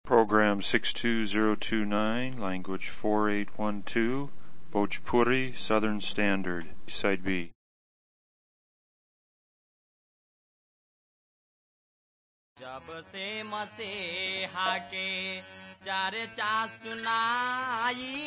Program 62029, language 4812, Bhojpuri Southern Standard, Side B. जब से मसीहा के चर्चा सुनाई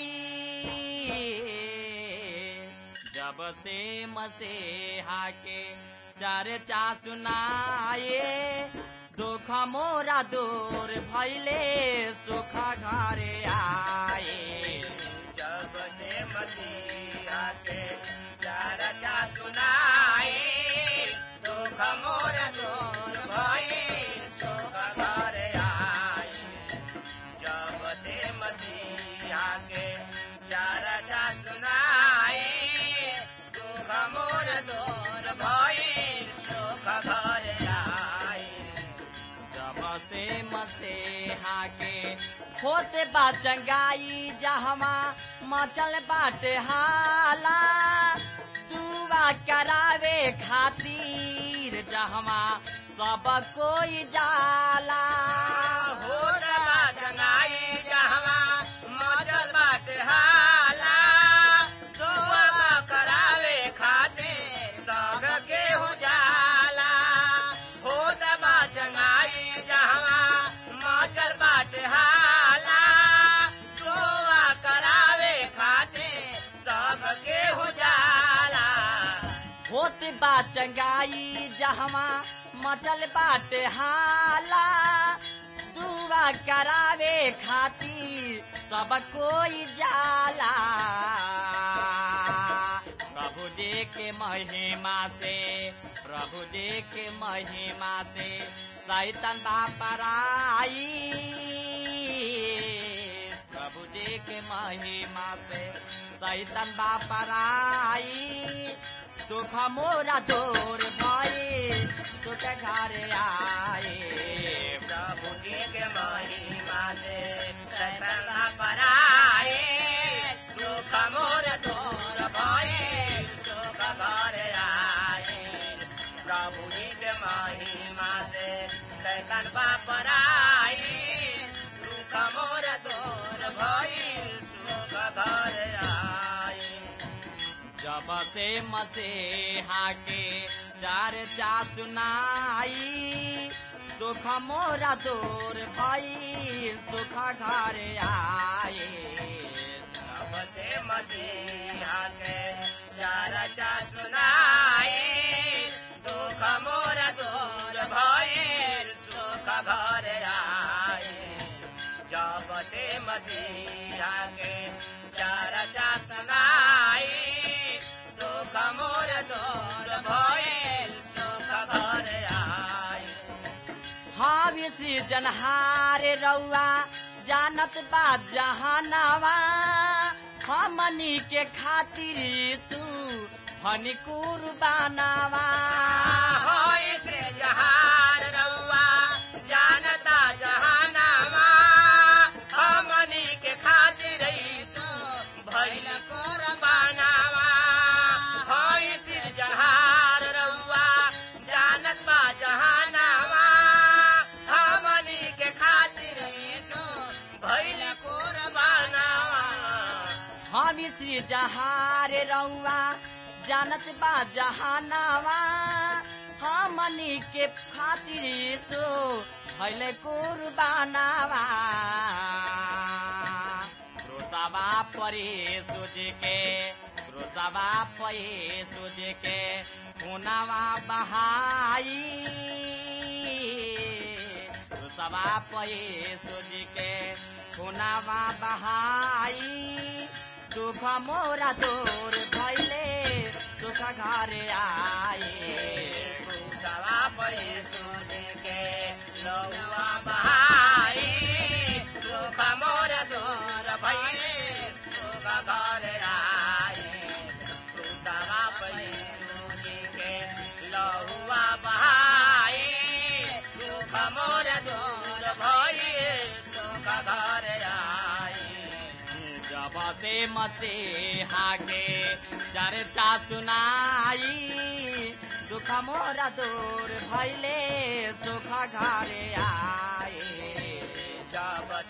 जब से मसीहा के चर्चा सुनाए दुख मोरा दूर भैले सुख घरे आए जब से मसीहा के चर्चा सुनाए दुख मोरा दूर भैले सुख घरे आए जब से मसीहा के चर्चा सुनाए दुख मोर दूर भइल सुख घरे आए जब से मसीहा के होते बा चंगाई जहमा मचल बाटे हाला दुआ करावे खातिर जहमा सब कोई जाला हो रबा चंगाई जहमा मचल बाटे हाला दुआ करावे खातिर सब के हो जाला हो दबा चंगाई जहमा मचल बाटे हाला दुआ करावे खातिर सब के हो जाला होत बा चंगाई जहमा मचल बाटे हाला दुआ करावे खातिर सब कोई जाला प्रभु जी के महिमा से प्रभु जी के महिमा से सैतन बापराई प्रभु जी के महिमा से सैतन बापराई सुख मोरा दूर भाई सुख घर आए प्रभु जी के महिमा से सैतन बापराई सुख मोरा दूर भाई सुख घर आए प्रभु जी के महिमा से सैतन बापराई सुख मोरा दूर भाई सुख घर आए जब से मसीहा के चर्चा सुनाई सुख मोरा दूर भइल सुख घर आए जब से मसीहा के चर्चा सुनाई सुख मोरा दूर भइल सुख घर आए जब से मसीहा के चर्चा सुनाई सुख मोर दूर भइल सुख घर आए हावी श्री जनहार रउआ जानत बा जहानवा हमनी के खातिर तू हनी कुर्बानवा होई से जहार रउआ जानता जहानवा हमनी के खातिर तू भइल कुर्बानवा होई से जहार रउआ जानत बा जहानवा हमनी के खातिर तू भइल कुर्बानवा हम श्री जहार रउआ जानत बा जहानवा हमनी के खातिर तो भइल कुर्बानवा क्रोसवा परे सोच के क्रोसवा परे सोच के खुनावा बहाई क्रोसवा परे सोच के खुनावा बहाई सुख मोरा दूर भैले सुख घर आए क्रोसवा परे सोच के लौआ बहाई सुख मोरा दूर भैले सुख घर आए क्रोसवा परे सोच के लौआ बहाई सुख मोरा दूर भैले सुख घर आए जब से मसीहा के चर्चा सुनाई दुख मोरा दूर भैले सुख घरे आए जब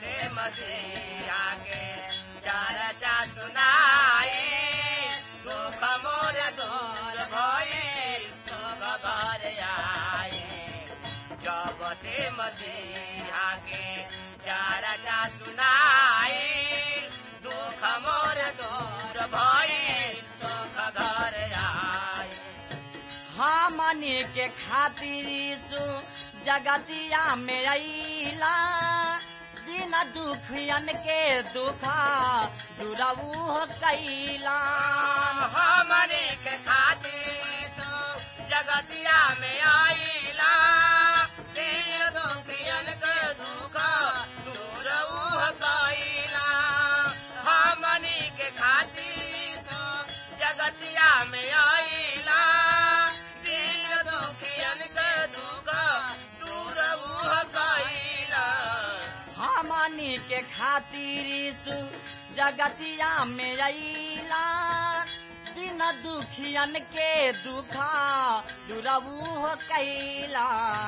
मसीहा के चर्चा सुनाई दुख मोर दूर भई सुख घर आई जब से मसीहा के चर्चा सुनाई दुख मोर दूर भई सुख घर आई हमनी के खातिर यीशु जगतिया में अइला दिन दुखियन के दुखा दुरऊ हो कैला हमनी के खातिर यीशु जगतिया में अइला दिन दुखियन के दुखा दुरऊ हो कैला हमनी के खातिर यीशु जगतिया में अइला दिन दुखियन के दुखा दुरऊ हो कैला हमनी के खातिर यीशु जगतिया में अइला दिन दुखियन के दुखा दुरऊ हो कैला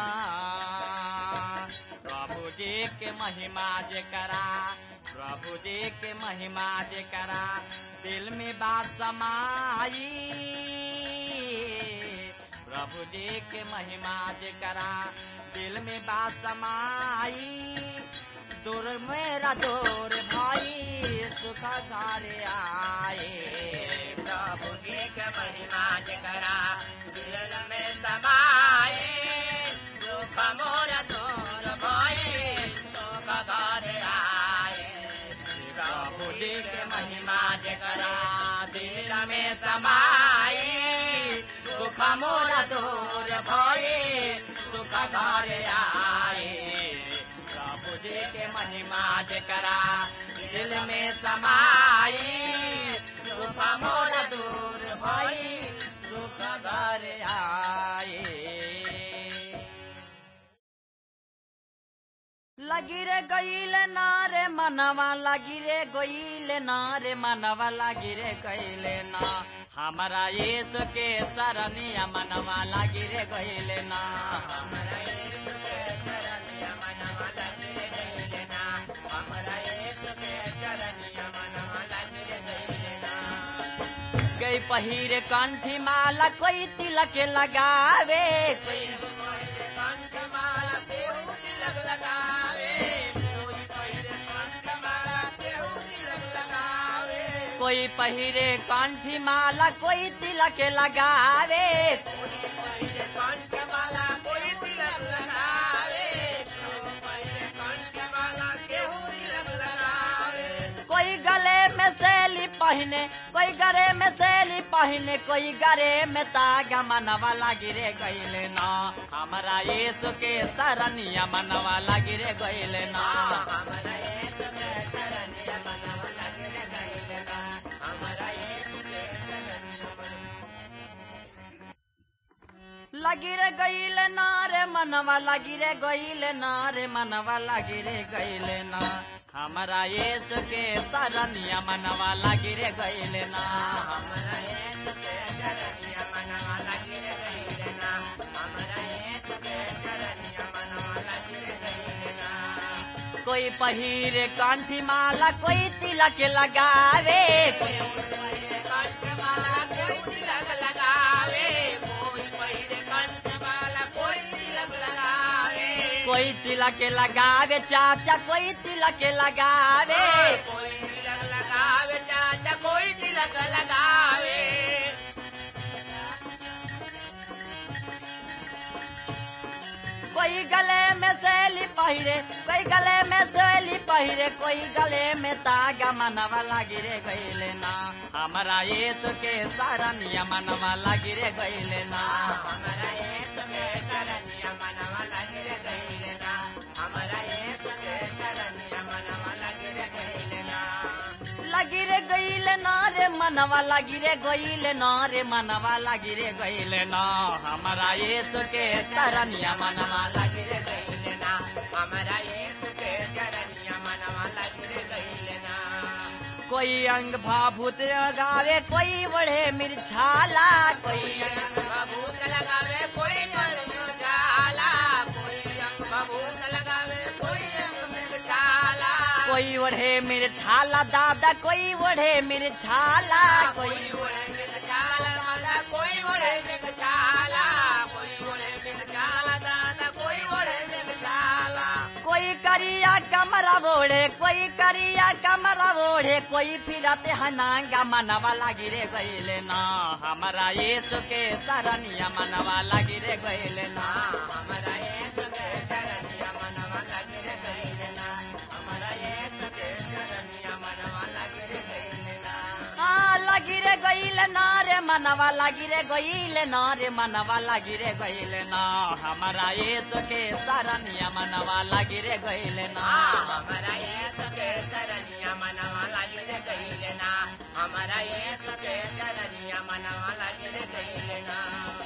प्रभु जी के महिमा जे करा प्रभु जी के महिमा जे करा दिल में बात समाई प्रभु जी के महिमा जे करा दिल में बात समाई दूर मेरा दूर भाई सुख घर आए प्रभु जी के महिमा जे करा दिल में समाए दुख मोर दूर भाई सुख घर आए प्रभु जी के महिमा जे करा दिल में समाए सुख मोर दूर भये सुख घर आए प्रभु जी के महिमा जे करा दिल में समाए सुख मोर दूर भये सुख घर आए लगी रे गईल नारे मनवा लगी रे गईल नारे मनवा लगी रे गईल ना हमारा यीशु के सरनिया मनवा लगी रे गईल ना हमारा यीशु के सरनिया मनवा लगी रे गईल ना हमारा यीशु के सरनिया मनवा लगी रे गईल ना गई पहिरे कंठी माला कोई तिलक लगावे कोई कंठ माला केहू तिलक लगावे कोई पहिरे कंठ माला केहू तिलक लगावे कोई पहिरे कंठी माला कोई तिलक लगावे कोई पहिरे कंठ माला कोई तिलक लगावे कोई पहिरे कंठ माला केहू तिलक लगावे कोई गले में सैली पहने कोई गरे में सैली पहने कोई गरे में तागा मनवा लगी रे गईले ना हमारा यीशु के सरनिया मनवा लगी रे गईले ना हमारा यीशु के सरनिया मनवा लगी रे गईले ना हमारा यीशु के लगी रे गईले ना रे मनवा लगी रे गईले ना रे मनवा लगी रे गईले ना हमारा यीशु के सरनिया मनवा लगी रे गईले ना हमारा यीशु के सरनिया मनवा लगी रे गईले ना हमारा यीशु के सरनिया मनवा लगी रे गईले ना कोई पहिरे कंठी माला कोई तिलक लगावे कोई पहिरे कंठ माला कोई तिलक लगावे कोई पहिरे कंठ माला कोई तिलक लगावे कोई तिलक लगावे चाचा कोई तिलक लगावे कोई तिलक लगावे चाचा कोई तिलक लगावे कोई गले में सैली पहिरे कोई गले में सैली पहिरे कोई गले में तागा मनवा लगी रे गईले ना हमारा यीशु के सरनिया मनवा लगी रे गईले ना हमारा यीशु के सरनिया मनवा लगी रे गईले ना हमारा यीशु के सरनिया मनवा लगी रे गईले ना लगी रे गईले ना रे मनवा लगी रे गईले ना रे मनवा लगी रे गईले ना हमारा यीशु के सरनिया मनवा लगी रे गईले ना हमारा यीशु के सरनिया मनवा लगी रे गईले ना कोई अंग भाभूत लगावे कोई बड़े मिर्छाला कोई अंग भाभूत लगावे कोई अंग मिर्छाला कोई अंग भाभूत लगावे कोई अंग मिर्छाला कोई ओढ़े मेरे छाला दादा कोई ओढ़े मेरे छाला कोई कोई ओढ़े मिल जाला दादा कोई ओढ़े मिल जाला कोई ओढ़े मिल जाला दादा कोई ओढ़े मिल जाला कोई करिया कमरा ओढ़े कोई करिया कमरा ओढ़े कोई फिरते हनांगा मनवा लागी रे गईले ना हमारा यीशु के सरनिया मनवा लागी रे गईले ना हमारा यीशु के चरनिया मनवा लगे रे गईले ना हमारा यीशु के चरनिया मनवा लगे रे गईले ना हाँ लगी रे गईले ना रे मनवा लागी रे गईले ना रे मनवा लागी रे गईले ना हमारा यीशु के सरनिया मनवा लागी रे गईले ना हमारा यीशु के चरनिया मनवा लगे रे गईले ना हमारा यीशु के चरनिया मनवा लगे रे गईले ना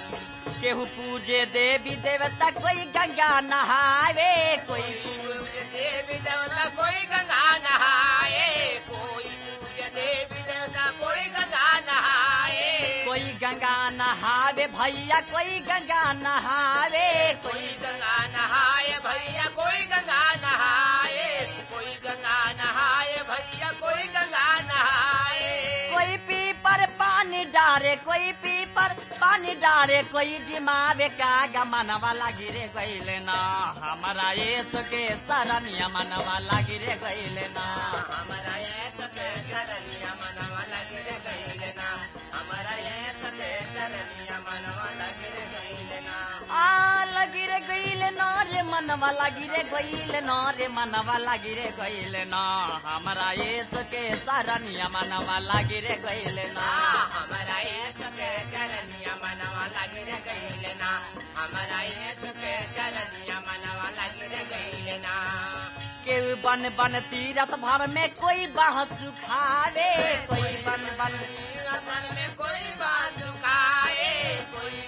केहू पूजे देवी देवता कोई गंगा नहावे कोई पूज्य देवी देवता कोई गंगा नहाए कोई पूज्य देवी देवता कोई गंगा नहाए कोई गंगा नहावे भैया कोई गंगा नहावे कोई कोई गंगा नहाए भैया कोई गंगा नहाए कोई गंगा नहाए भैया कोई गंगा नहाए कोई पीपर पानी डारे कोई पीपर पानी डारे कोई जिमावे का गमनवा लागी रे गईले ना हमारा यीशु के सरनिया मनवा लागी रे गईले ना हमारा ये सके चरनिया मनवा लगे रे गईले ना हमारा ये सके चरनिया मनवा लगे रे गईले ना आ लगी रे गईले ना रे मनवा लागी रे गईले ना रे मनवा लागी रे गईले ना हमारा यीशु के सरनिया मनवा लागी रे गईले ना हमारा ये सके चरनिया मनवा लगे रे गईले ना हमारा ये सके चरनिया मनवा लगे रे गईले ना केहू बन बन तीरथ भर में कोई बाह सुखावे कोई बन बन बन में कोई बात सुखाए कोई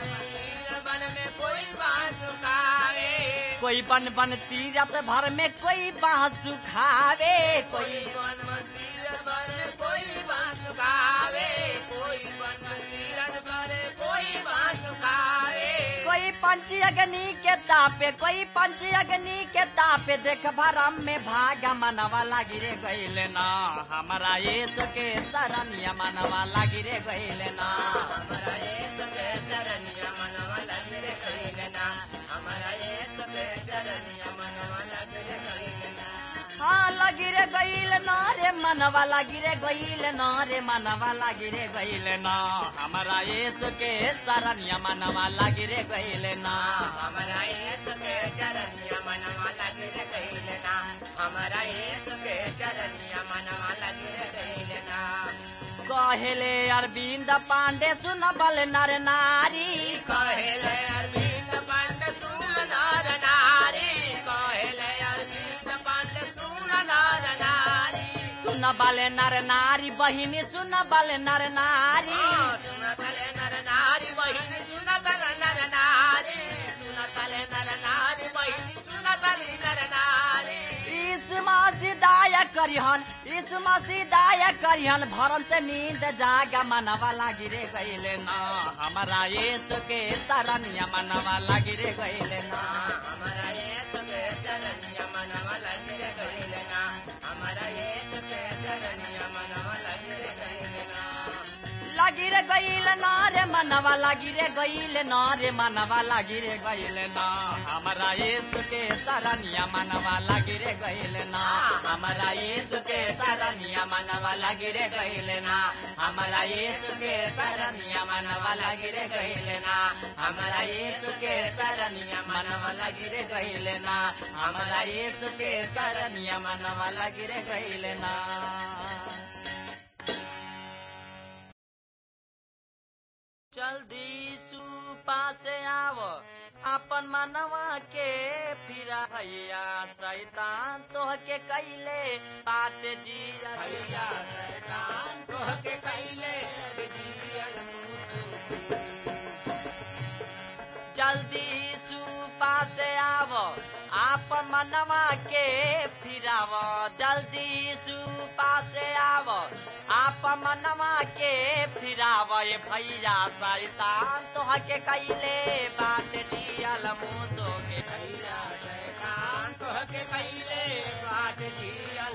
बन में कोई बात सुखाए कोई बन बन तीरथ भर में कोई बाह सुखावे कोई कोई बन मंदिर बन कोई बात सुखावे कोई बन मंदिर बन कोई बात सुखावे कोई पंच अग्नि के तापे कोई पंच अग्नि के तापे देख भरम में भागा मनवा लागी रे गईले ना हमारा यीशु के सरनिया मनवा लागी रे गईले ना हमारा ये सके चरनिया मनवा लगे रे कहिले ना हमारा ये सके चरनिया मनवा लगे रे कहिले ना हाँ लगी रे गईल ना रे मनवा लागी रे गईल ना रे मनवा लागी रे गईल ना हमारा यीशु के सरनिया मनवा लागी रे गईल ना हमारा ये सके चरनिया मनवा लगे रे कहिले ना हमारा ये सके चरनिया मनवा लगे रे कहिले ना कहेले अरविंद पांडे सुन बल नर नारी कहेले अरविंद पंड सुन नर नारी कहेले अरविंद पंड सुन नर नारी सुन बल नर नारी बहिनी सुन बल नर नारी सुन तले नर नारी बहिनी सुन तले नर नारी सुन तले नर नारी बहिनी सुन तले नर नारी यीशु मसीह दया करिहन यीशु मसीह दया करिहन भरम से नींद जागा मनवा लागी रे गईले ना हमारा यीशु के सरनिया मनवा लागी रे गईले ना हमारा ये सके चरनिया मनवा लगे रे कहिले ना हमारा ये सके चरनिया मनवा लगे रे कहिले ना लागी रे गईले ना रे मनवा लागी रे गईले ना रे मनवा लागी रे गईले ना हमारा यीशु के सरनिया मनवा लागी रे गईले ना हमारा यीशु के सरनिया मनवा लागी रे गईले ना हमारा यीशु के सरनिया मनवा लागी रे गईले ना हमारा यीशु के सरनिया मनवा लागी रे गईले ना हमारा यीशु के सरनिया मनवा लागी रे गईले ना जल्दी सुपा से आव अपन मनवा के फिरा भैया शैतान तोह के कैले बात जिया भैया शैतान तोह के कहिले जियल जल्दी सुपा से आव आपन मनवा के फिराव जल्दी सुपा से आव आपन मनवा के फिराव ये भैया शैतान तोह के कैले बात जियल मुँह के भैया शैतान तोह के कहिले बात जियल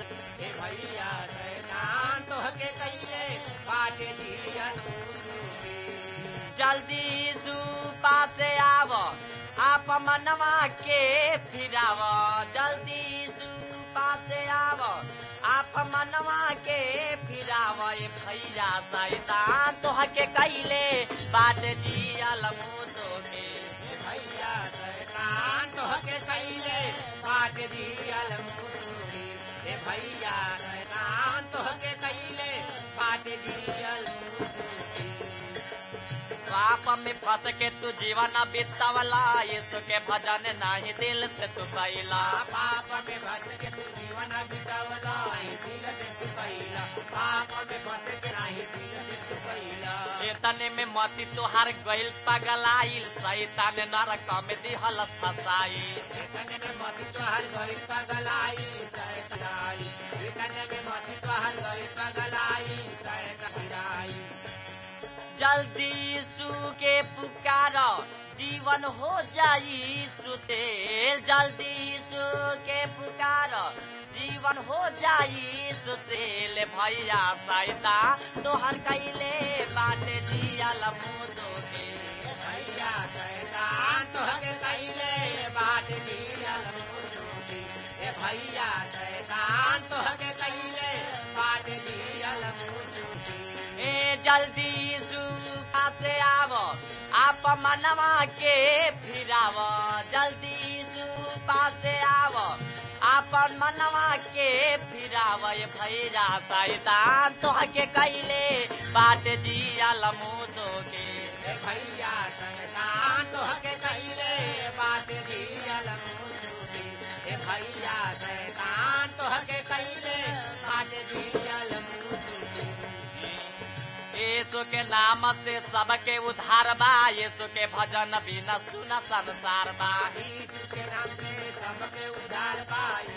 मनवा के फिराव जल्दी सुपा से आव आप मनवा के फिराव ए भैया सैतान तोह के कैले बाट जियल मुदो के भैया शैतान तोहके कैले बाट दियल मुसुरी रे भैया शैतान तोहके कैले बाट दियल मुसुरी पाप में फंस के तू जीवन बितावला यीशु के भजन नहीं दिल से तू कैला पाप में फंस के तू जीवन बितावला आई दिल से तू कैला पाप में फंस के नहीं दिल से तू कैला इतने में मती तुहार गइल पगलाइल सैतान नरक में दिहल फसाई इतने में मती तोहर गई पगलाई सैताई इतने में मती तोहर गई पगलाई सैताई जल्दी यीशु के पुकार जीवन हो जाई सुसेल जल्दी यीशु के पुकार जीवन हो जाई सुसेल भैया सैता तोहर कैले बाटे जियल मुदो के भैया शैतान तोहके कैले बाट दियल मुसुरी ए भैया शैतान तोहके कैले बाट दियल मुसुरी ए जल्दी यीशु पासे आव आप मनवा के फिराव जल्दी यीशु पासे आव आपन मनवा के फिराव ए भैया सैतान तोहके कैले बाट जियल मुदो के ए भैया शैतान तोहके कैले बाट दियल मुसुरी ए भैया शैतान तोहके कैले बाट दियल मुसुरी यीशु के नाम से सबके उद्धार बा यीशु के भजन बिना सुन संसार बा यीशु के नाम से सबके उद्धार पाई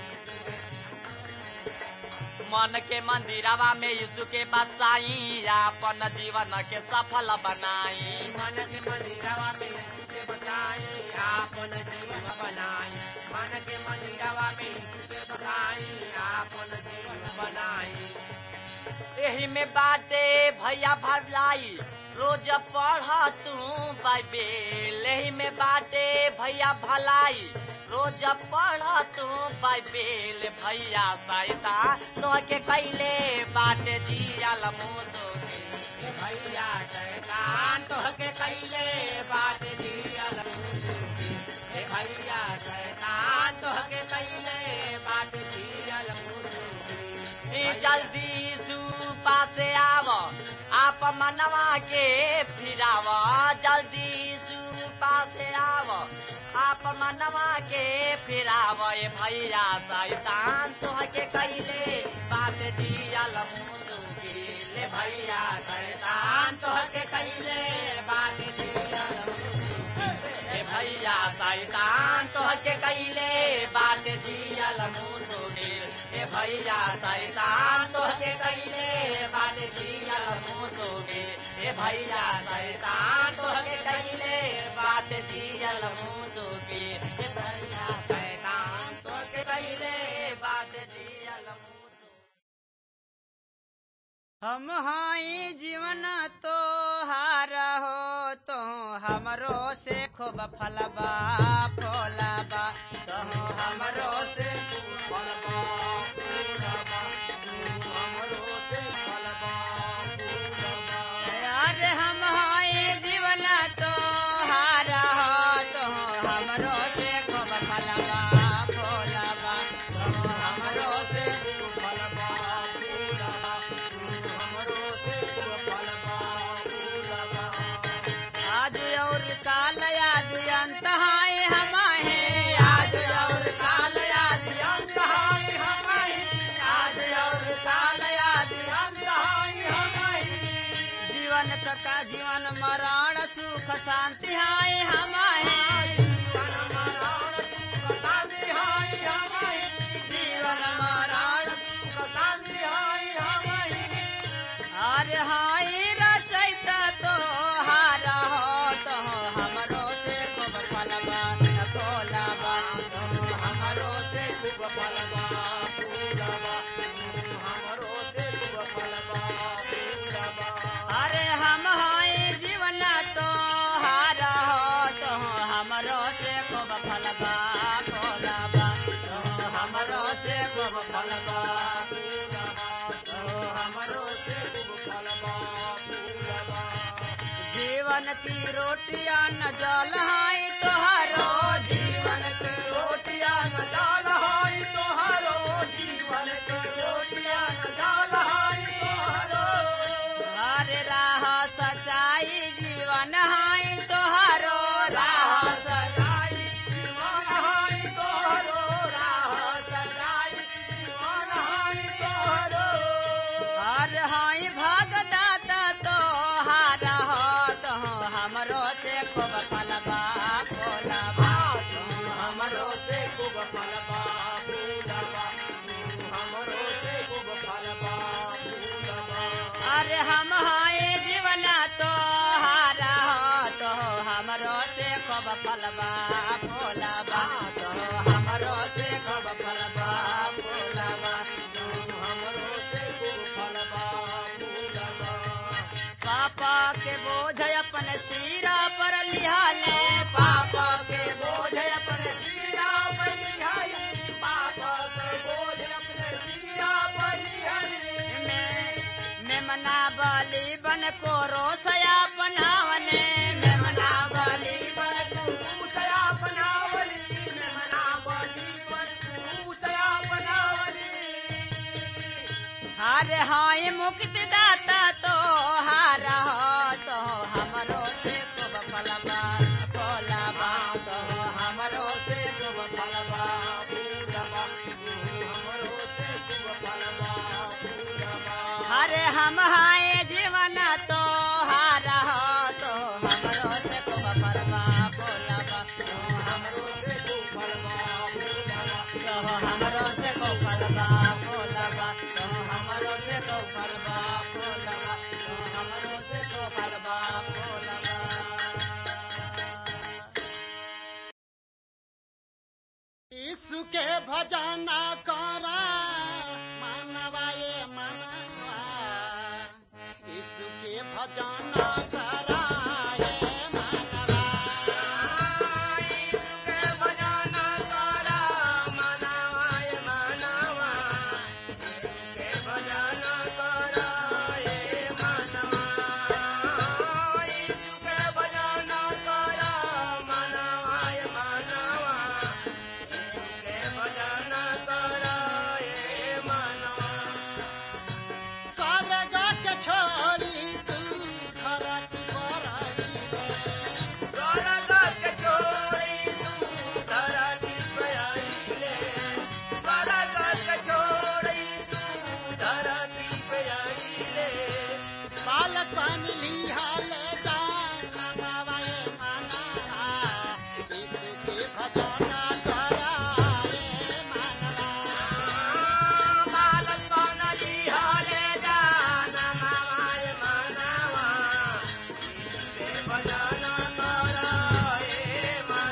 मन के मंदिरवा में यीशु के बसाई अपन जीवन के सफल बनाई मन के मंदिरवा में यीशु के बसाई आपन जीव बनाई मन के मंदिरवा में यीशु के बसाई आपन जीव बनाई एही में बाटे भैया भलाई रोज पढ़ तू बाइबेल एही में बाटे भैया भलाई रोज पढ़ तू बाइबेल भैया सैता तो के कैले बाटे जियल मुदो के ए भैया शैतान तोहके कैले बाट दियल मुसुरी ए भैया शैतान तोहके कैले बाट दियल मुसुरी ई जल्दी यीशु पासे आव आप मनवा के फिराव जल्दी यीशु पासे आव आप मनवा के फिराव ए भैया सैतान तोहके कैले बात दियल मुसुकी ले भैया शैतान तोहके कैले बाट दियल मुसुरी ए भैया सैतान तोहके कैले बात दियल मुसुकी ए भैया सैतान तोहके कैले बात दियल मुसुकी ए भैया सैतान तोहके कैले बात दियल मुसुकी ए भैया सैतान तोहके कैले बात दियल मुसुकी हम हाई जीवन तो हार हो तो हमरो से खूब फलबा फलबा तो हमरो से खूब फलबा फूलबा, तू हमरो से फलबा फूलबा। अरे हम हाई जीवन तो हार हो तो हमरो से खूब फलबा फलबा तो हमरो से खूब फलबा फूलबा हमरो से खूब फलबा फूलबा आज और काल याद अंत हाय हम हैं आज और काल याद अंत हाय हम हैं आज और काल याद अंत हाय हम हैं जीवन का जीवन मरण सुख शांति हाय हम हैं जीवन मरण सुख शांति हाय हम हैं जीवन मरण सुख शांति हाय हम हैं अरे हाय रचैता तो हार हो तो हमरो से खूब फलबा फलबा तो हमरो से खूब फलबा फूलबा हमरो से खूब फलबा फूलबा अरे हम हाय जीवन तो हार हो तो की रोटिया न जल हाई तोहरो जीवन की रोटिया न जाल हाई तोहरो जीवन के रोटिया न जाल हाई तोहरो हरे राह सच्चाई जीवन हाई तोहरो राह सच्चाई जीवन हाई तोहरो राह सजाई जीवन हाई तोहरो हर हाई भगदाता तो हार हो तो हमरो से खूब फलबा फूलबा हमरो से खूब फलबा फूलबा हमरो से खूब फलबा फूलबा अरे हम हाय जीवन तो हार हो तो हमरो से खूब फलबा फूलबा तो हमरो से खूब फलबा फूलबा हमरो से खूब फलबा फूलबा पापा के बोझ अपन सिरा पर लिहाले पापा के बोझ अपन सिरा बलिहाई पापा के बोझ अपने सिरा बलिहाई में मेमना बलि बन को रोसया बनावने मेमना बलि बन को तया बनावली में मना बली पर तू तया बनावली हार हाय मुक्ति दाता तो हार हो तो हमरो से खूब फलबा फलबा तो हमरो से खूब फलबा फूलबा हमरो से खूब फलबा फूलबा अरे हम हाय जीवन तो हार हो तो हमरो से खूब फलबा फलबा तो हमरो से खूब फलबा फूलबा तो हमरो से खूब फलबा फलबा तो हमरो से खूब फलबा फलबा तो हमरो से खूब फलबा फलबा यीशु के भजन करा मानवा ये मानवा यीशु के भजन करा ये मानवा के भजना करा मनावाय मनावा के भजना करा ए मनवा के भजना करा मनावाय मनावा के भजना करा ए मनवा स्वर्ग के छोरी तू धरती पर आइले। स्वर्ग के छोड़ी तू धरती पे आइले स्वर्ग के छोड़ी तू धरती पे आइले बालपन लिहाले जान मावा ये मानवा यीशु के भजन करा ये मानवा बालक बनली हाले जान मावाय मनवा के भजन कराए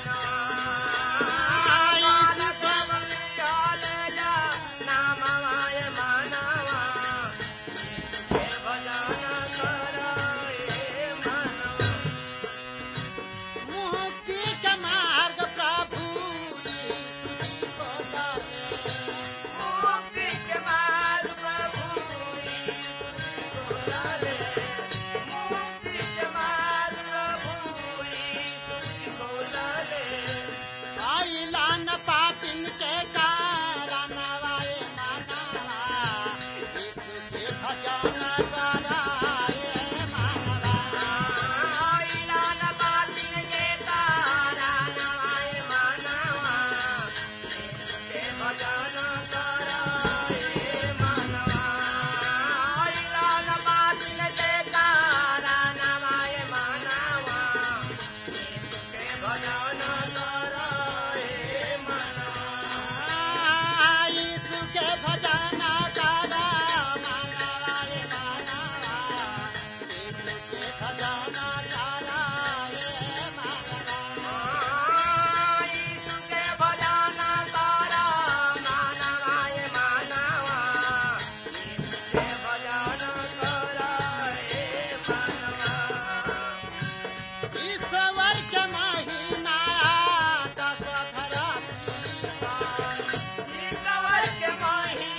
मनवा बालक बनली हाले जान मावाय मनवा के भजन कराए मनवा मुक्ति के मार्ग प्रभु यीशु जी को डाले। मुक्ति के मार्ग प्रभु यीशु को डाले मुक्ति के मार्ग प्रभु यीशु को डाले आइला न पापिन के कारण वाए मानवा यीशु के भजन कराए मानवा आइला न बातिन के कारण आए मानवा के भजन कराए मानवा आइला न बातिन के कारण आए मानवा के भजन कराए मनवा यीशु के भजन करा मानवा रे मानवा यीशु के भजन कराए मानवा यीशु के भजन करा मानवाय मानवा यीशु के भजन करा हे मानवा ईश्वर के महिमा दस धरा ईश्वर के महिमा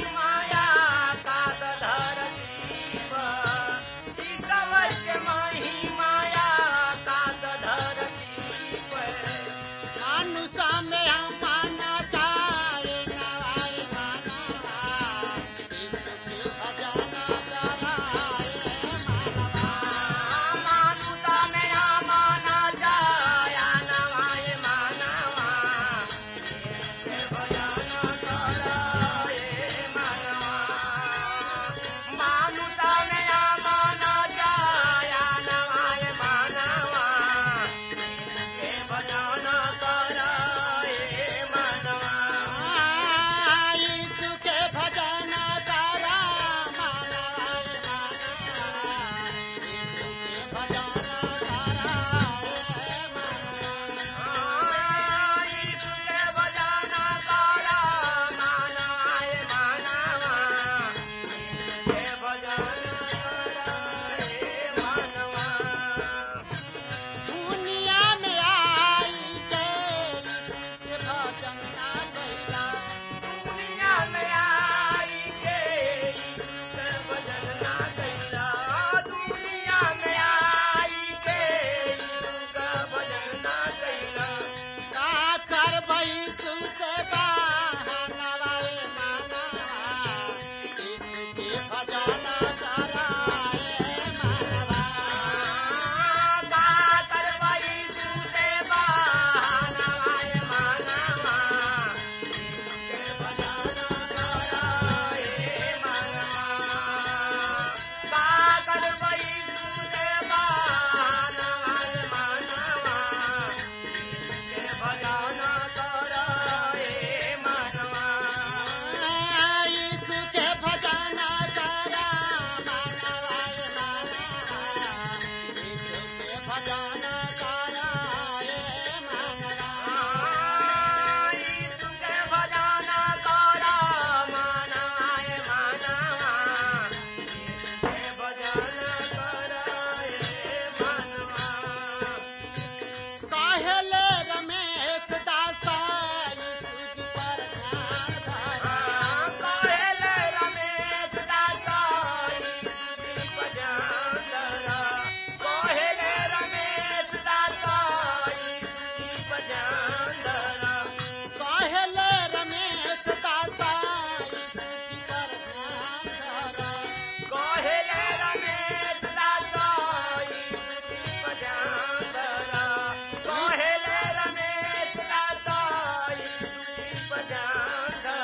आनंद